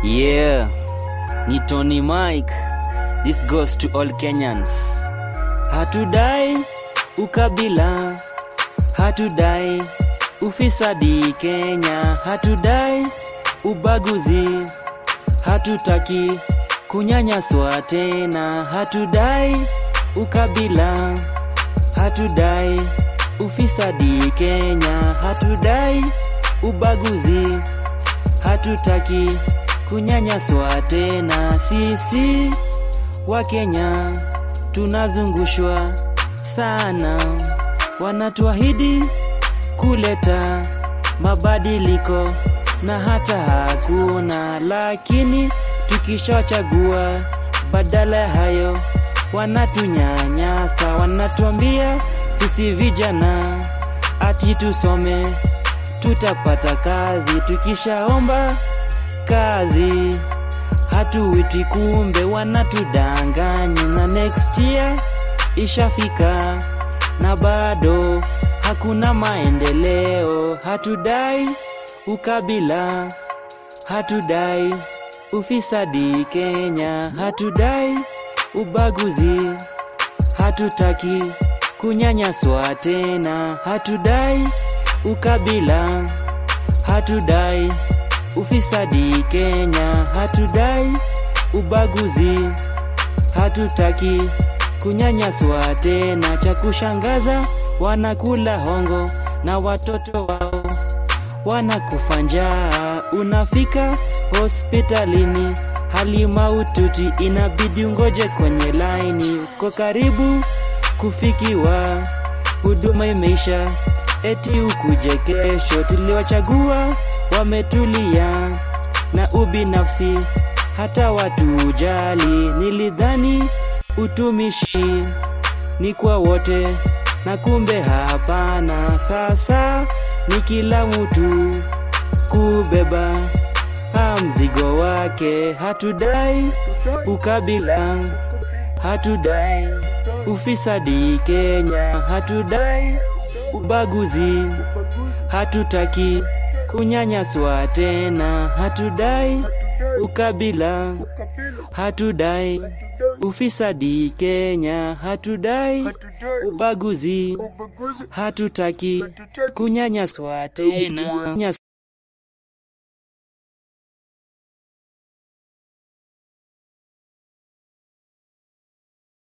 Yeah, ni Tony Mike. This goes to all Kenyans. Hatudai ukabila, hatudai ufisadi Kenya, hatudai ubaguzi, hatutaki kunyanyaswa tena, hatudai ukabila, hatudai ufisadi Kenya, hatudai ubaguzi, hatutaki kunyanyaswa tena. Sisi wa Kenya tunazungushwa sana, wanatuahidi kuleta mabadiliko na hata hakuna, lakini tukishachagua badala ya hayo wanatunyanyasa, wanatuambia sisi vijana ati tusome tutapata kazi, tukishaomba kazi hatuwiti, kumbe wanatudanganya, na next year ishafika na bado hakuna maendeleo. Hatudai ukabila, hatudai ufisadi Kenya, hatudai ubaguzi, hatutaki kunyanyaswa tena, hatudai ukabila, hatudai ufisadi Kenya, hatudai ubaguzi, hatutaki kunyanyaswa tena. Cha kushangaza, wanakula hongo na watoto wao wanakufa njaa. Unafika hospitalini hali maututi, inabidi ungoje kwenye laini, uko karibu kufikiwa, huduma imeisha, eti ukuje kesho. Tuliwachagua wametulia na ubinafsi, hata watu ujali. Nilidhani utumishi ni kwa wote, na kumbe hapana. Sasa ni kila mtu kubeba ha mzigo wake. Hatudai ukabila, hatudai ufisadi Kenya, hatudai ubaguzi, hatutaki kunyanyaswa tena, hatudai ukabila, hatudai ufisadi Kenya, hatudai ubaguzi, hatutaki kunyanyaswa tena.